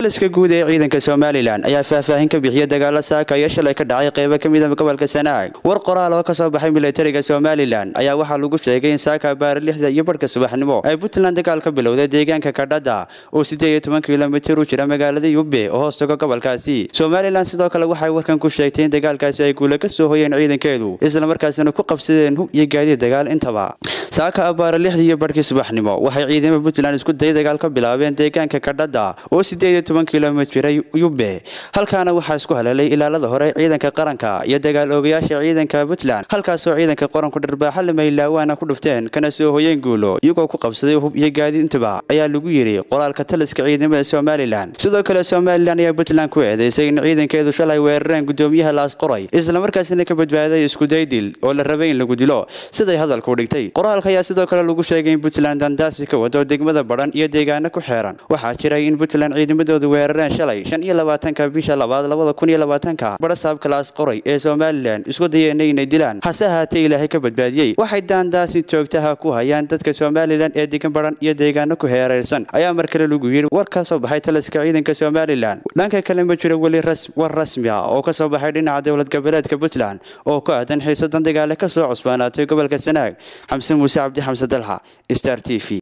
taliska guud ee ciidanka somalilan ayaa faahfaahin ka bixiya dagaalo saaka iyo shalay ka dhacay qaybo ka mida gobolka sanaag war qoraal oo ka soo baxay milatariga somalilan ayaa waxaa lagu sheegay in saaka baari lixda iyo barhka subaxnimo ay puntland dagaal ka bilowday deegaanka kadhada oo siddeed iyo toban kilomitir u jira magaalada yube oo hoos tago gobolkaasi somalilan sidoo kale waxay warkan ku sheegtay in dagaalkaasi ay guula ka soo hoyeen ciidankeedu islamarkaasina ku qabsadeen hub iyo gaadiid dagaal intaba saaka abaara lixdii iyo barhkii subaxnimo waxay ciidamada puntland isku day dagaal ka bilaabeen deegaanka kadhada oo siddeed iyo toban kilomitira yube halkaana waxaa isku haleelay ilaalada hore ciidanka qaranka iyo dagaal oogayaasha ciidanka puntland halkaasoo ciidanka qaranku dharbaaxa lamaylawaana ku dhufteen kana soo hoyeen guulo iyagoo ku qabsaday hub iyo gaadiid intaba ayaa lagu yidhi qoraalka taliska ciidamada somalilan sidoo kale somalilan ayaa puntland ku eedeysay in ciidankeedu shalay weerareen gudoomiyaha laasqoray islamarkaasina ka badbaaday iskudaydil oo la rabay in lagu dilo siday hadalku dhigtay qoraalka ayaa sidoo kale lagu sheegay in puntland dandaasi ka wado degmada badhan iyo deegaano ku xeeran waxaa jiray in puntland ciidamadoodu weerareen shalay shan iyo labaatanka bisha labaad labada kun iyo labaatanka badhasaabka laasqoray ee somalilan isku dayeenay inay dilaan hase ahaatee ilaahay ka badbaadiyey waxay daandaasi joogtaha ku hayaan dadka somalilan ee degan badhan iyo deegaano ku heeraysan ayaa mar kale lagu yidhi war ka soo baxay taliska ciidanka somalilan dhanka kale ma jiro weli war rasmi ah oo ka soo baxay dhinaca dowlad goboleedka puntland oo ku aadan xiisadan dagaale ka soo cusbaanaatay gobolka sanaag xamse muuse cabdi xamse dalxa star t v